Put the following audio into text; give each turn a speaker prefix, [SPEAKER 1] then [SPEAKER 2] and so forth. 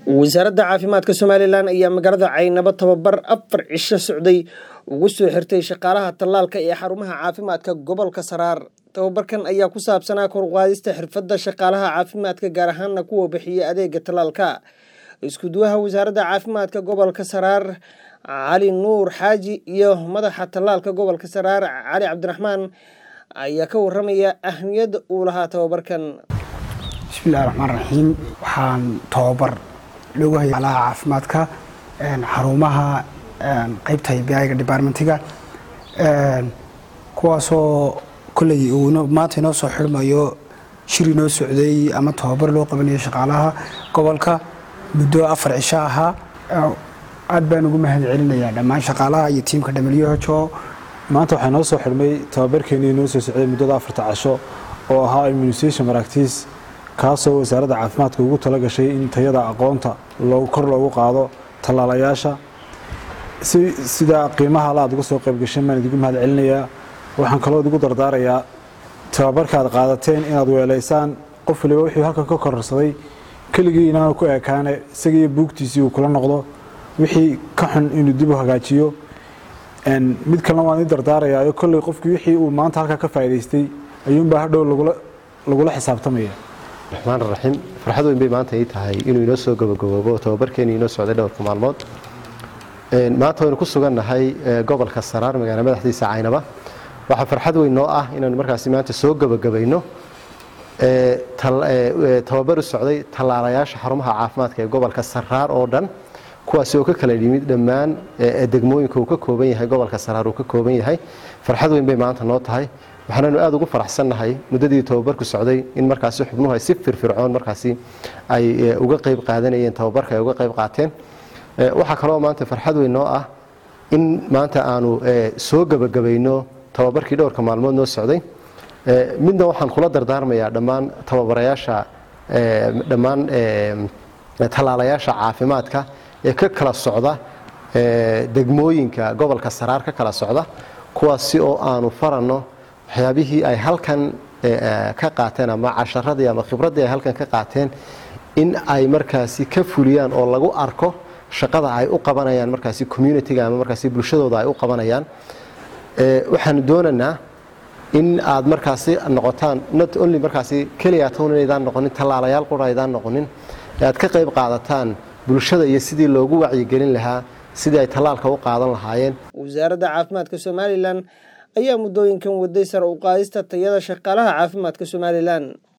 [SPEAKER 1] wasaaradda caafimaadka somalilan ayaa magaalada caynabo tababar afar cisho socday ugu soo xirtay shaqaalaha tallaalka ee xarumaha caafimaadka gobolka saraar tababarkan ayaa ku saabsanaa korqaadista xirfadda shaqaalaha caafimaadka gaar ahaana kuwa bixiya adeega tallaalka iskuduwaha wasaaradda caafimaadka gobolka saraar cali nuur xaaji iyo madaxa tallaalka gobolka saraar cali cabdiraxmaan ayaa ka waramaya ahmiyadda uu lahaa tababarkan
[SPEAKER 2] bismillahi raxmaan raxiim waxaan tababar loogu hayay alaha caafimaadka xarumaha qeybta biga departmentiga kuwaasoo kolley uu maanta inoo soo xirmayo shir inoo socday ama tababar loo qabanayo shaqaalaha gobolka muddo afar cisho ahaa aad baan ugu mahad celinayaa dhammaan shaqaalaha iyo tiimka who
[SPEAKER 3] maanta waxaa noo soo xidhmay tababarkeenii noo soo socday muddada afarta casho oo ahaa immunisation maractiis kaasoo wasaaradda caafimaadka ugu tala gashay in tayada aqoonta kor loogu qaado tallaalayaasha sidaa qiimaha la aad uga soo qaybgashan baan idigu mahad celinayaa waxaan kaloo idigu dardaarayaa tababarka aad qaadateen inaad weelaysaan qof waliba wuxuu halkan ka kororsaday keligii inaanu ku ekaane isagiiyo buugtiisii uu kula noqdo wixii ka xun inuu dib u hagaajiyo mid kalena waan idin dardaarayaayo kolley qofkii wixii uu maanta halkaa ka faa'idaystay ayuunbaa hadhow lagula xisaabtamaya
[SPEAKER 4] raxmaan raxiim farxad weyn bay maanta ii tahay inuu inoo soo gabagaboobo tababarkeenii inoo socday dhowrka maalmood maanta waynu ku sugannahay gobolka saraar magaala madaxdiisa caynaba waxaa farxad weyn noo ah inaanu markaasi maanta soo gebagabayno tababar u socday tallaalayaasha xarumaha caafimaadka ee gobolka saraar oo dhan kuwaasi oo ka kala yimid dhammaan degmooyinka uu ka kooban yahay gobolka saraar uu ka kooban yahay farxad weyn bay maanta noo tahay waxaananu aada ugu faraxsannahay muddadii tababarku socday in markaasi xubnuhu ay si firfircoon markaasi ay uga qayb qaadanayeen tababarka ay uga qayb qaateen waxaa kaloo maanta farxad weyn noo ah in maanta aanu soo gebagabayno tababarkii dhowrka maalmood noo socday midna waxaan kula dardaarmayaa dhammaan tababarayaasha dhammaan tallaalayaasha caafimaadka ee ka kala socda degmooyinka gobolka saraar ka kala socda kuwaasi oo aanu faranno waxyaabihii ay halkan ka qaateen ama casharadii ama khibraddii ay halkan ka qaateen in ay markaasi ka fuliyaan oo lagu arko shaqada ay u qabanayaan markaasi communitiga ama markaasi bulshadooda ay u qabanayaan waxaanu doonaynaa in aad markaasi noqotaan not only markaasi keliya town inaydaan noqonin tallaalayaal qura aydaan noqonin ee aad ka qayb qaadataan bulshada iyo sidii loogu wacyigelin lahaa sidii ay tallaalka u qaadan lahaayeen
[SPEAKER 1] wasaaradda caafimaadka somalilan ayaa muddooyinkan waday sare u qaadista tayada shaqaalaha caafimaadka somalilan